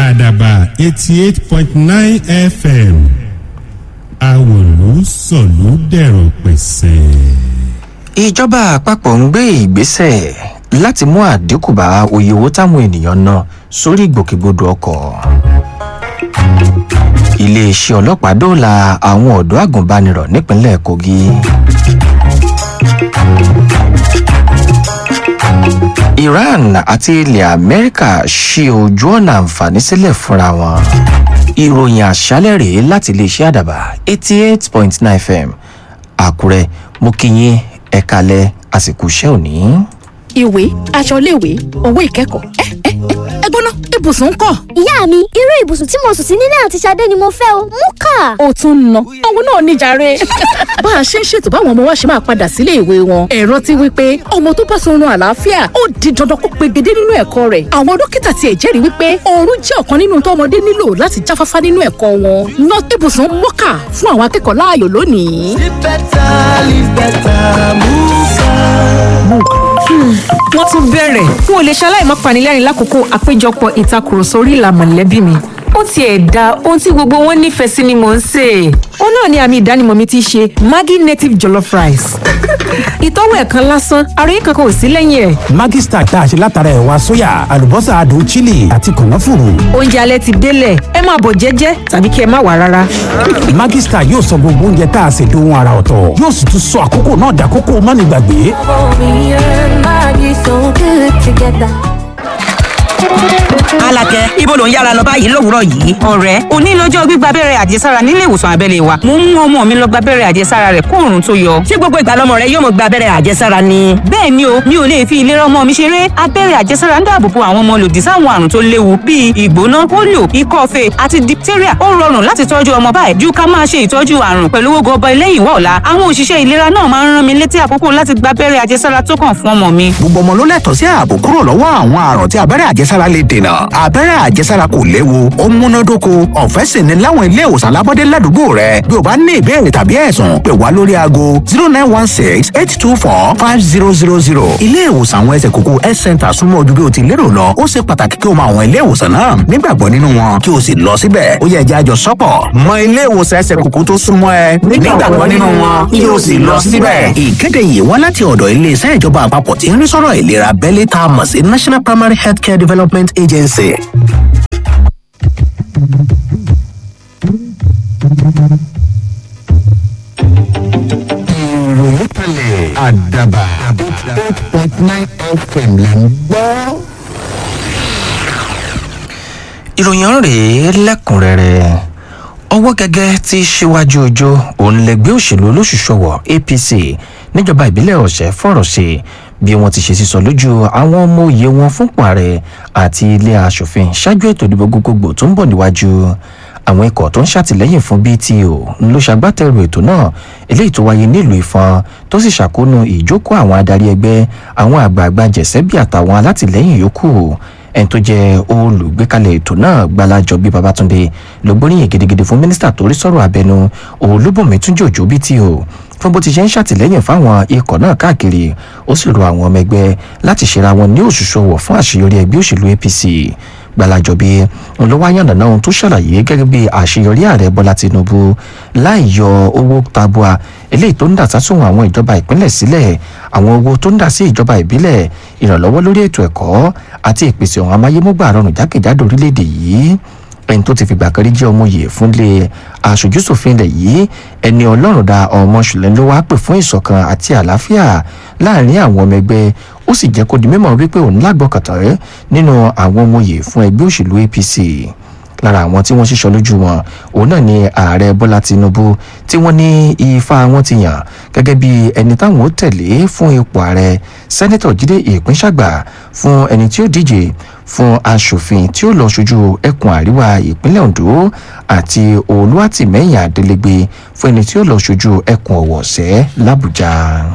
àdàbà eighty eight point nine fm àwòlú sọ̀lú dẹ̀rọ̀ pẹ̀sẹ̀. ìjọba àpapọ̀ ń gbé ìgbésẹ̀ láti mú àdínkù bá oye owó táwọn ènìyàn ná sórí ìgbòkègbodò ọkọ̀ iléeṣẹ́ ọlọ́pàá dóòlà àwọn ọ̀dọ́ àgùnbánirọ̀ nípínlẹ̀ kogi iran àti ilẹ̀ amẹ́ríkà ṣí ojú ọ̀nà àǹfààní sílẹ̀ fúnra wọn ìròyìn àṣálẹ̀ rèé láti iléeṣẹ́ àdàbà eighty eight point nine fm àkúrẹ́ mo kí yín ẹ̀kalẹ̀ àsìkò iṣẹ́ òní. ìwé aṣọ iléèwé owó ìkẹ́kọ̀ọ́ ẹ ẹ ẹ gbóná ibùsùn ń kọ́. ìyá mi irú ibùsùn tí mo sùn sí nílé àti Ṣadé ni mo fẹ́ o mú kà. ó tún ń ná owó náà níjàre. bá a ṣe ń ṣètò báwọn ọmọ wa ṣe máa padà sílé ìwé wọn ẹ̀rọ ti wí pé ọmọ tó bá sunrun àlàáfíà ó di dandan kó pegedé nínú ẹ̀kọ́ rẹ̀ àwọn dókítà tiẹ̀ jẹ́rìí wípé oorun jẹ́ ọ̀kan nínú tó ọmọdé nílò láti jáfáfá nínú ẹ̀kọ́ wọn ná ibùsùn mọ́kà fún àwọn akẹ́kọ̀ọ́ láàyò lónìí. Live better, live better, Muka. wọ́n tún bẹ̀rẹ̀ n ò lè ṣaláì má panilẹ́rìn lákòókò àpéjọpọ̀ ìtakùrọ̀sọ orí ìlà mọ̀lẹ́bí mi ó tiẹ̀ da ohun tí gbogbo wọn nífẹ̀ẹ́ sí ni mò ń sè é ó náà ni àmì ìdánimọ̀ mi ti ṣe maggi native jollof rice ìtọ́wò ẹ̀kan lásán àròyé kankan ò sí lẹ́yìn ẹ̀ Maggi Star tá a ṣe látara ẹ̀wà sóyà àlùbọ́sà adùn chili àti kànáfùrù. oúnjẹ alẹ́ ti délẹ̀ ẹ máa bọ̀ jẹ́jẹ́ tàbí kí ẹ má wà rárá Maggi Star yóò sọ gbogbo oúnjẹ tá a ṣe dohun ara ọ̀tọ̀ yóò sì tún sọ àkókò náà dàkókò mánigbàgbé. Me and Maggie so good together. Alakẹ ibo ló ń yára lọ báyìí lówùúrọ̀ yìí. ọ̀rẹ́ òní lọ́jọ́ gbígba abẹ́rẹ́ àjẹsára nílé ìwòsàn abẹ́lé wa. mo ń mú ọmọ mi lọ gba abẹ́rẹ́ àjẹsára rẹ̀ kóòrùn tó yọ. ṣé gbogbo ìgbà lọmọ rẹ yóò mọ gba abẹ́rẹ́ àjẹsára ni. bẹ́ẹ̀ ni o mi ò lè fi ìlera ọmọ mi ṣeré. abẹ́rẹ́ àjẹsára ń dáàbò bo àwọn ọmọ lòdì sáwọn àrùn tó léwu bíi ìgbóná polio ikọ́ fèé àti diphtheria. ó rọrùn láti tọ́jú ọmọ báyìí ju ká máa ṣe ìtọ́jú àrùn pẹ̀lú owó gọbọ lẹ́yìn wá ọ̀la. àwọn òṣìṣẹ́ ìlera náà máa ń rán mi létí àkókò láti gba abẹ́rẹ́ àjẹsára tó kàn fún ọmọ mi. gbogbo ọmọ ló lẹ́tọ̀ọ́ sí ààbò kúrò lọ́wọ́ àwọn àrùn tí abẹ́rẹ́ àjẹsára lè dènà abẹ́rẹ́ àjẹsára kò léwu ó múnádóko ọ̀fẹ́ sì ni láwọn ilé ìwòsàn alábọ́dé ládùúgbò rẹ bí o bá ní ìbéèrè tàbí ẹ̀sùn pè wá lórí aago zero nine one six eight two four five zero zero zero ilé ìwòsàn àwọn ẹsẹ̀ kókó health center súnmọ́ ojú bí o ti lérò lọ ó ṣe pàtàkì kí o mọ àwọn ilé ìwòsàn náà nígbàgbọ́ nínú wọn kí o sì lọ síbẹ̀ ó yẹ ẹjẹ́ àjọ sọ́pọ̀ mọ ilé ìwòsàn ẹsẹ̀ kókó tó súnmọ́ ẹ nígbàgbọ́ nínú wọn kí o sì lọ síbẹ̀. ìkéde yìí wá láti ọ̀dọ̀ iléeṣẹ́ ìjọba àpapọ̀ tí ń rí sọ́rọ̀ ìlera abẹ́lé tá a mọ̀ sí national primary healthcare development agency. ìròyìn kalẹ̀ àdàbà eight point nine fm là ń gbọ́. ìròyìn rèé lẹ́kùnrẹ́rẹ́ ọwọ́ gẹ́gẹ́ tí síwájú ọjọ́ òun lẹ́gbẹ́ òṣèlú olóṣùṣọwọ̀ apc níjọba ìbílẹ̀ ọ̀sẹ̀ fọ̀rọ̀ sí bí wọ́n ti ṣe sísọ lójú àwọn ọmọ òye wọn fúnpọ̀ ààrẹ àti ilé asòfin ṣáájú ètò ìdìbò gbogbogbò tó ń bọ̀ níwájú àwọn ikọ̀ tó ń ṣàtìlẹ́yìn fún bto ló ṣagbátẹrù ètò náà eléyìí tó wáyé nílùú ìfọn tó sì ṣàkóónú ìjókòó àwọn adarí ẹgbẹ́ àwọn àgbààgbà jẹ̀sẹ́bí àtàwọn alátìlẹ́yìn yòókù ẹni tó jẹ́ olùgbékalẹ̀ ètò náà gbalajobi babatunde ló gbóríyìn gidigidi fún mínísítà tó rí sọ̀rọ̀ abẹnú olúbùnmi túnjí òjò bto fún bó ti ṣe ń ṣàtìlẹ́yìn fáwọn ikọ̀ náà káàkiri ó sì rọ àwọn ọmọ ẹgbẹ́ láti ṣera wọn ní òṣùṣù ọwọ̀ fún àṣeyọrí ẹgbẹ́ òṣèlú apc gbalajobi ló wá yànnà náà ohun tó ṣàlàyé gẹ́gẹ́ bí àṣeyọrí ààrẹ bọ́lá tinubu láì yọ owó tabua eléyìí tó ń dà sásùn àwọn ìjọba ìpínlẹ̀ sílẹ̀ àwọn owó tó ń dà sí ìjọba ìbílẹ̀ ìrànlọ́wọ́ lórí ètò ẹ̀kọ́ àti ìpèsè ọ̀hún amáyémúgbà rọrùn jákèjádò orílẹ̀-èdè yìí ẹni tó ti fìgbà kan rí jẹ́ ọmọye fúnlé aṣojúṣòfin ilẹ̀ yìí ẹni ọlọ́run da ọmọ ṣùlẹ̀ ló wáá pè fún ìṣọ̀kan àti àlàáfíà láàrin àwọn ọmọ ẹgbẹ́ ó sì jẹ́ kó di mímọ̀ wípé òun lágbọ́kàtà nínú àwọn ọmọye fún ẹgbẹ́ òṣèlú apc lára àwọn tí wọ́n ṣíṣọ lójú wọn òun náà ni ààrẹ bọ́lá tinubu tí wọ́n ní ifá wọn ti yàn gẹ́gẹ́ bí ẹni táwọn ó tẹ̀lé fún ipò ààrẹ sẹ́nẹ́tọ̀ jíde ìpínṣàgbà fún ẹni tí ó díje fún aṣòfin tí ó lọ ṣojú ẹkùn àríwá ìpínlẹ̀ ondo àti olúwàtìmẹ́yìn adélégbé fún ẹni tí ó lọ ṣojú ẹkùn ọ̀wọ̀sẹ́ làbújá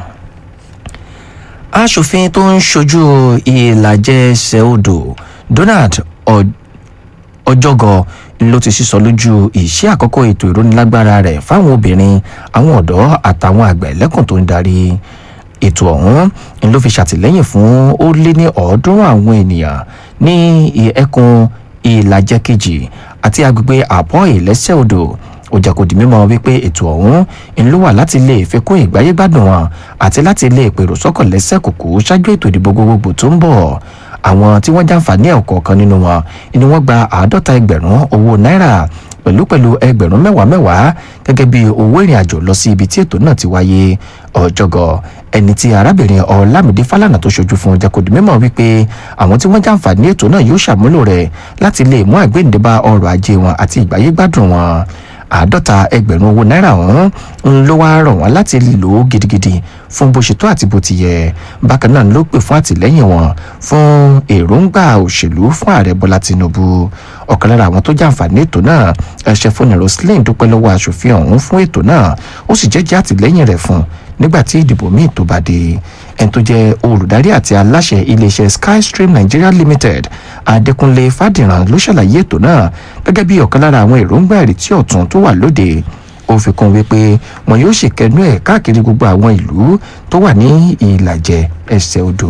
aṣòfin tó ń ṣojú ìlàjẹ ẹsẹ̀ odò donald ọjọ́gọ ló ti sísọ lójú ìṣe àkọ́kọ́ ètò ìrónilágbára rẹ̀ fáwọn obìnrin àwọn ọ̀dọ́ àtàwọn àgbẹ̀ lẹ́kùn tó ń darí ètò ọ̀hún ló fi ṣàtìlẹ́yìn fún ó lé ní ọ̀ọ́dúnrún àwọn ènìyàn ní ẹkùn ìlàjẹ kejì àti agbègbè àpọ̀ ìlẹ́sẹ̀ odò ó jẹ́ kó di mímọ̀ wípé ètò ọ̀hún ń ló wà láti lè fi kún ìgbáyégbádùn wọn àti láti lè pèrò sọ́kọ̀ lẹ́sẹ̀ kòkó ṣáájú ètò ìdìbò gbogbogbò tó ń bọ̀ àwọn tí wọ́n jàǹfààní ẹ̀ kọ̀ọ̀kan nínú wọn ni wọ́n gba àádọ́ta ẹgbẹ̀rún owó náírà pẹ̀lú pẹ̀lú ẹgbẹ̀rún mẹ́wàá mẹ́wàá gẹ́gẹ́ bí owó ìrìn àjò lọ sí ibi tí ètò náà ti wáyé ọ̀jọ̀gọ̀ ẹni tí arábìnrin ọ̀làmídé fálànà tó ṣojú fún jẹ́kọ̀dì mímọ́ wípé àwọn tí wọ́n jàǹfààní ètò náà yóò ṣàmúlò rẹ̀ láti lè mú àgbéǹde bá ọrọ̀ ajé wọn àti ìgbáyégbádùn wọn àádọ́ta ẹgbẹ̀rún owó náírà ọ̀hún ń ló wá rọ̀ wọ́n láti lò ó gidigidi fún bó ṣe tó àti bó ti yẹ bákan náà ló pè fún àtìlẹ́yìn wọn fún èròǹgbà òṣèlú fún ààrẹ bọ́lá tinubu ọ̀kan lára àwọn tó jàǹfààní ètò náà ẹ̀ṣẹ̀ fúnni roslyn dúpẹ́ lọ́wọ́ aṣòfin ọ̀hún fún ètò náà ó sì jẹ́jẹ́ àtìlẹ́yìn rẹ̀ fún nígbà tí ìdìbò míì tó bá dé ẹni tó jẹ́ olùdarí àti aláṣẹ iléeṣẹ́ skystream nigeria limited adékúnlé fàdìràn ló ṣàlàyé ètò náà gẹ́gẹ́ bí ọ̀kan lára àwọn èròǹgbà ìrètí ọ̀tún tó wà lóde ó fi kún wípé wọn yóò ṣèkẹnú ẹ̀ káàkiri gbogbo àwọn ìlú tó wà ní ìlàjẹ ẹsẹ̀ odò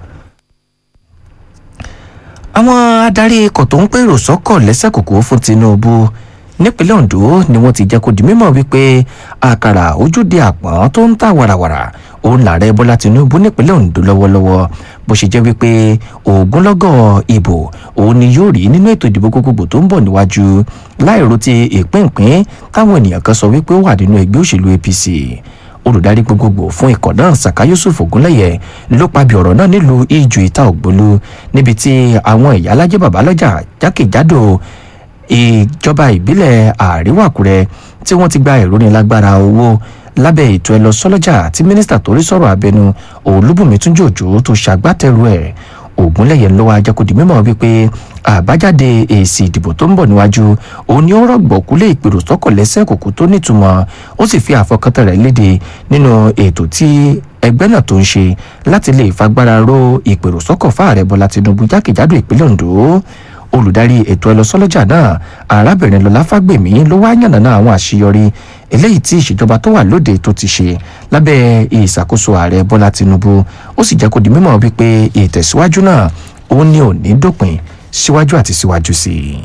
àwọn adarí ikọ̀ tó ń pèrò sọ́kọ̀ lẹ́sẹ̀ kòkó fún tinubu nípínlẹ̀ ondo ni wọ́n ti jẹ́ kó di mímọ̀ wípé àkàrà ojúde àpọ̀n tó ń ta wàràwàrà òun làárẹ̀ bọ́lá tinubu nípínlẹ̀ ondo lọ́wọ́lọ́wọ́ bó ṣe jẹ́ wípé ògúnlọ́gọ̀ ìbò òun ni yóò rí nínú ètò ìdìbò gbogbogbò tó ń bọ̀ níwájú láìrò ti ìpínpín táwọn ènìyàn kan sọ wípé ó wà nínú ẹgbẹ́ òṣèlú apc olùdarí gbogbogbò fún ikọ̀ náà saka yusuf ogunlẹ̀yẹ ló pabi ọ̀rọ̀ náà nílùú ìjù ìta ògbólú níbi tí àwọn ìyálájẹ́ babalọ́jà jákèjádò ìjọba ìbílẹ̀ àríwá àkúrẹ́ tí wọ́n ti gba ìrónilágbára owó lábẹ́ ètò ẹ lọ sọ́lọ́jà tí mínísítà torí sọ̀rọ̀ abẹnu olúbùnmi túnjí òjò tó ṣàgbátẹrù ẹ̀ ògúnlẹ̀yẹ ló wá jẹ́kọ̀dì mímọ́ wípé àbájáde èsì ìdìbò tó ń bọ̀ níwájú òun ni ó rọ̀gbọ̀kú lé ìpèrò sọ́kọ̀ lẹ́sẹ̀ kòkó tó nítumọ̀ ó sì fi àfọkàntàn rẹ̀ léde nínú ètò tí ẹgbẹ́ náà tó ń ṣe láti lè fagbára ró ìpèrò sọ́kọ̀ fáàrẹ̀ bọ́lá tinubu jákèjádò ìpínlẹ̀ ondo olùdarí ètò ẹlọsọlọjà náà arábìnrin lọlá fágbèmí ló wá yànnàná àwọn àṣeyọrí eléyìí tí ìṣèjọba tó wà lóde tó ti ṣe lábẹ́ ìṣàkóso ààrẹ bọ́lá tinubu ó sì jẹ́ kó di mímọ́ wípé ìtẹ̀síwájú náà ó ní òní dópin síwájú àti síwájú sí i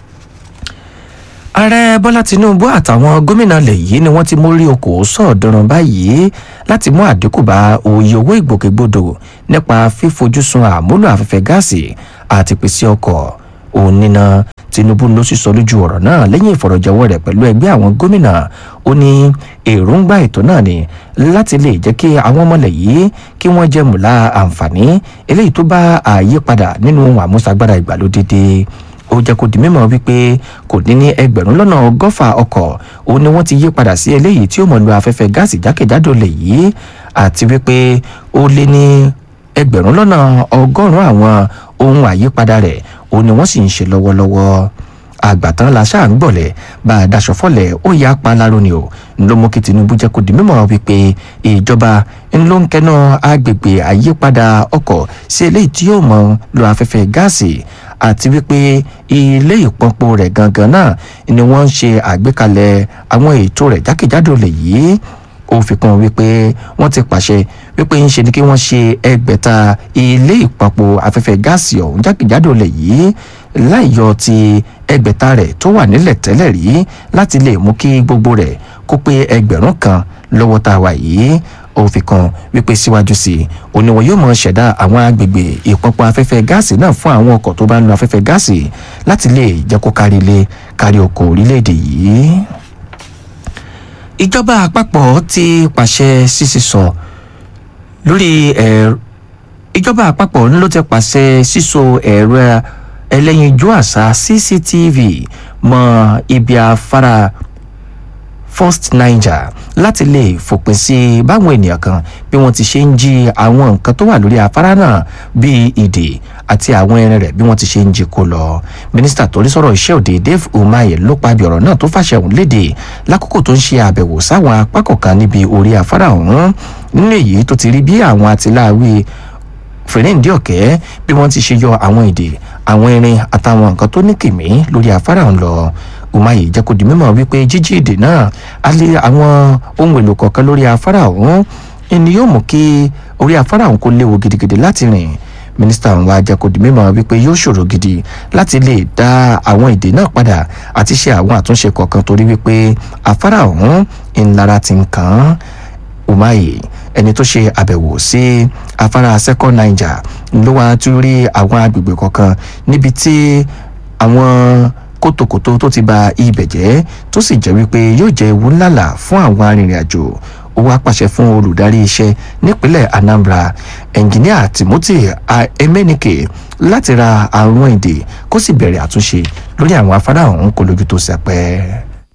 ààrẹ bọ́lá tinubu àtàwọn gómìnà ilẹ̀ yìí ni wọ́n ti mórí okòó sọ̀ọ́dúnrún báyìí láti mú àdínkù bá òye owó ìgbòkègbodò nípa fífojúsùn àmúlò afẹ́fẹ́ gáàsì àti pèsè ọkọ̀ òníná tinubu ló sì sọ lójú ọ̀rọ̀ náà lẹ́yìn ìfọ̀rọ̀jọwọ́ rẹ̀ pẹ̀lú ẹgbẹ́ àwọn gómìnà ó ní èròǹgbà ètò náà ni láti lè jẹ́ kí àwọn ọmọlẹ̀ yìí kí wọ́n jẹ́ mùlá àǹfààní eléyìí tó bá àyípadà nínú àmúṣagbára ìgbàlódé ó jẹ́ kó di mímọ́ wípé kò ní ní ẹgbẹ̀rún lọ́nà ọgọ́fà ọkọ̀ ó ní wọ́n ti yí padà sí eléyìí tí ó mọ̀ lu afẹ́fẹ́ gáàsì jákèjádò lè yìí àti wípé ó lé ní ẹgbẹ̀rún lọ́nà ọgọ́rùn-ún àwọn ohun àyípadà rẹ̀ ó ní wọ́n sì ń ṣe lọ́wọ́lọ́wọ́ àgbàtàn la ṣáà ń gbọ̀lẹ̀ bá a daṣọ fọ́lẹ̀ ó yá pa láró ni o ló mú kí tinubu jẹ́ kó di mímọ́ wípé ìjọba ń ló ń kẹ́nà agbègbè àyípadà ọkọ̀ sí eléyìí tí yóò mọ̀ lu afẹ́fẹ́ gáàsì àti wípé ilé ìpọnpo rẹ̀ gangan náà ni wọ́n ń ṣe àgbékalẹ̀ àwọn ètò rẹ̀ jákèjádò lè yìí ó fi kún wípé wọ́n ti pàṣẹ wípé ń ṣe ni kí wọ́n ṣe ẹgbẹ̀ta ilé ìpọnpo afẹ́fẹ́ gáàsì ọ̀hún jákèjádò lè yìí láìyọ ti ẹgbẹ̀ta rẹ̀ tó wà nílẹ̀ tẹ́lẹ̀ rí láti lè mú kí gbogbo rẹ̀ kó pé ẹgbẹ̀rún kan lọ́wọ́ tá a wà yìí ó fi kan wípé síwájú sí i òníwọ̀n yóò mọ̀ ṣẹ̀dá àwọn agbègbè ìpọnpọ afẹ́fẹ́ gáàsì náà fún àwọn ọkọ̀ tó bá ń lo afẹ́fẹ́ gáàsì láti lè jẹ́ kó kárí ilé kárí oko orílẹ̀-èdè yìí. ìjọba àpapọ̀ ti pàṣẹ sísísọ lórí ẹ̀rọ ìjọba àpapọ̀ ló ti pàṣẹ sísọ ẹ̀rọ ẹlẹ́yinjú àṣà cctv mọ́ ibi afárá first niger láti lè fòpin sí báwọn ènìyàn kan bí wọ́n ti ṣe ń jí àwọn nǹkan tó wà lórí afárá náà bíi ìdè àti àwọn ẹran rẹ̀ bí wọ́n ti ṣe ń jí kó lọ mínísítà tó rí sọ̀rọ̀ iṣẹ́ òde dave umahi ló pabi ọ̀rọ̀ náà tó fàṣẹ òun léde lákòókò tó ń ṣe àbẹ̀wò sáwọn apá kọ̀ọ̀kan níbi orí afárá ọ̀hún nínú èyí tó ti rí bí àwọn àtìláàwí fèrèǹdì ọ̀kẹ́ bí wọ́n ti ṣe yọ àwọn ìdè àwọn irin àtàwọn nǹkan tó ní kìmí lórí afárá ọ̀hún lọ umahi jẹ́ kó di mímọ̀ wípé jíjí èdè náà á lé àwọn ohun èlò kọ̀ọ̀kan lórí afárá ọ̀hún ẹni yóò mú kí orí afárá ọ̀hún kó léwu gidigidi láti rìn mínísítà ọ̀hún wá jẹ́ kó di mímọ̀ wípé yóò ṣòro gidi láti lè dá àwọn èdè náà padà àti ṣe àwọn àtúnṣe kọ̀ọ̀kan torí wípé afárá ọ̀hún ńlára ti ń kàn án umahi ẹni tó ṣe àbẹ̀wò sí afárá second niger ló wá tún rí àwọn agbègbè kọ̀ọ̀kan níbi tí àwọn kótókótó tó ti ba ibẹ̀ jẹ́ tó sì jẹ́ wípé yóò jẹ́ ewu ńláńlá fún àwọn arìnrìn-àjò ó wá pàṣẹ fún olùdarí iṣẹ́ nípínlẹ̀ anambra ẹnjìníà timothy emenike láti ra àwọn èdè kó sì bẹ̀rẹ̀ àtúnṣe lórí àwọn afárá ọ̀hún kó lójú tó sẹpẹ́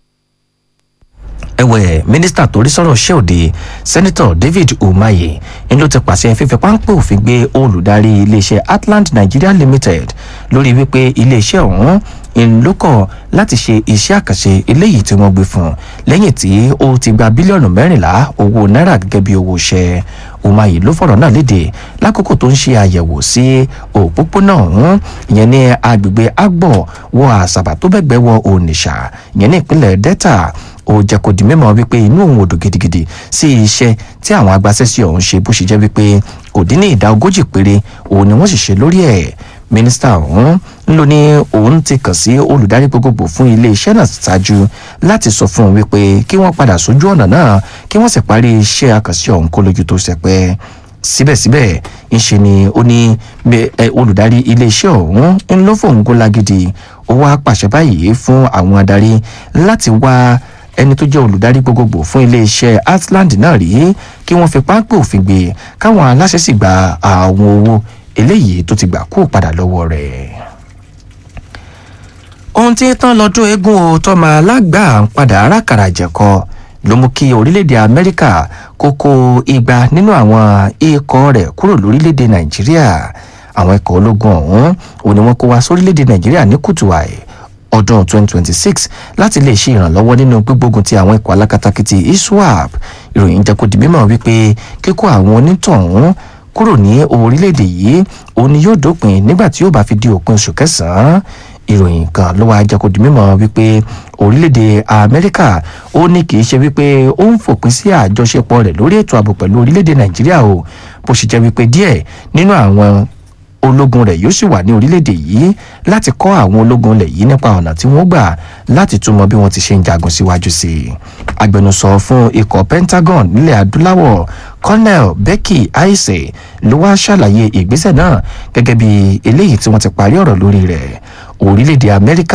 ẹ̀wẹ̀ mínísítà torí sọ̀rọ̀ ṣẹ́òde sẹ́nitọ̀ david umahi ń ló ti pàṣẹ fífi páńpẹ́ òfin gbé olùdarí iléeṣẹ́ atlant nigeria limited lórí wípé iléeṣẹ́ ọ̀hún ìlókọ̀ láti ṣe iṣẹ́ àkànṣe eléyìí tí wọ́n gbé fún lẹ́yìn tí ó ti gba bílíọ̀nù mẹ́rìnlá owó náírà gẹ́gẹ́ bí owó iṣẹ́ umahi ló fọ̀rọ̀ náà léde lákòókò tó ń ṣe àyẹ̀wò sí òpópónà ọ̀hún ìyẹn ní agbègbè agbọ̀ wọ àṣàbà tó bẹ́gbẹ́ wọ onitsha ìyẹn ní ìpínlẹ̀ delta ó jẹ́ kó di mímọ́ wípé inú òun ò dùn gidigidi sí iṣẹ́ tí àwọn agbásẹ́sí ọ̀hún ṣe bó ṣe jẹ́ wípé kò dín ní ìdá ogójì péré òun ni wọ́n sì ṣe lórí ẹ̀ mínísítà ọ̀hún ń lò ní òun ti kàn sí olùdarí gbogbogbò fún iléeṣẹ́ náà ṣáájú láti sọ fún un wípé kí wọ́n padà sójú ọ̀nà náà kí wọ́n sì parí iṣẹ́ àkànṣe ọ̀hún kó lójú tó ṣẹpẹ́ síbẹ̀síbẹ̀ ńṣe ni ó ní olùdarí iléeṣẹ́ ọ̀hún ń lọ́ fòun gó lágídí ó wá pàṣẹ báyìí fún àwọn adarí láti wá ẹni tó jẹ́ olùdarí gbogbogbò fún iléeṣẹ́ atland náà rí kí wọ́n fi páńpẹ́ òfin gbé káwọn aláṣẹ sì gba àwọn owó eléyìí tó ti gbà kú padà lọ́wọ́ rẹ̀. ohun tí tán lọ́dún eégún o tọ́mọ alágbà ń padà arákàrà jẹ̀kọ ló mú kí orílẹ̀-èdè amẹ́ríkà kókó igba nínú àwọn ikọ̀ rẹ̀ kúrò lórílẹ̀-èdè nàìjíríà àwọn ikọ̀ ológun ọ̀hún òun ni wọ́n kó wá sórílẹ̀-èdè nàìjíríà ní kùtù àì ọdún 2026 láti lè ṣe ìrànlọ́wọ́ nínú gbígbógun ti àwọn ikọ̀ alákatakítí iswap ìròyìn jẹ́ kó di mímọ̀ wípé kíkó àwọn onítọ̀hún kúrò ní orílẹ̀-èdè yìí òun ni yóò dópin nígbà tí yóò bá fi di òpin oṣù kẹsàn-án ìròyìn kan ló wáá jẹ́ kó di mímọ̀ wípé orílẹ̀-èdè amẹ́ríkà ó ní kì í ṣe wípé ó ń fòpin sí àjọṣepọ̀ rẹ̀ lórí ètò ààbò pẹ̀lú orílẹ̀-èdè nàìjíríà o bó ṣe jẹ́ wípé díẹ̀ nínú àwọn ológun rẹ̀ yóò sì wà ní orílẹ̀-èdè yìí láti kọ́ àwọn ológun ilẹ̀ yìí nípa ọ̀nà tí wọ́n gbà láti túmọ̀ bí wọ́n ti ṣe ń jagun síwájú sí i. agbẹnusọ fún ikọ̀ pentagon nílẹ̀ adúláwọ̀ colonel becky aise ló wá ṣàlàyé ìgbésẹ̀ náà gẹ́gẹ́ bí eléyìí tí wọ́n ti parí ọ̀rọ̀ lórí rẹ̀ orílẹ̀-èdè amẹ́ríkà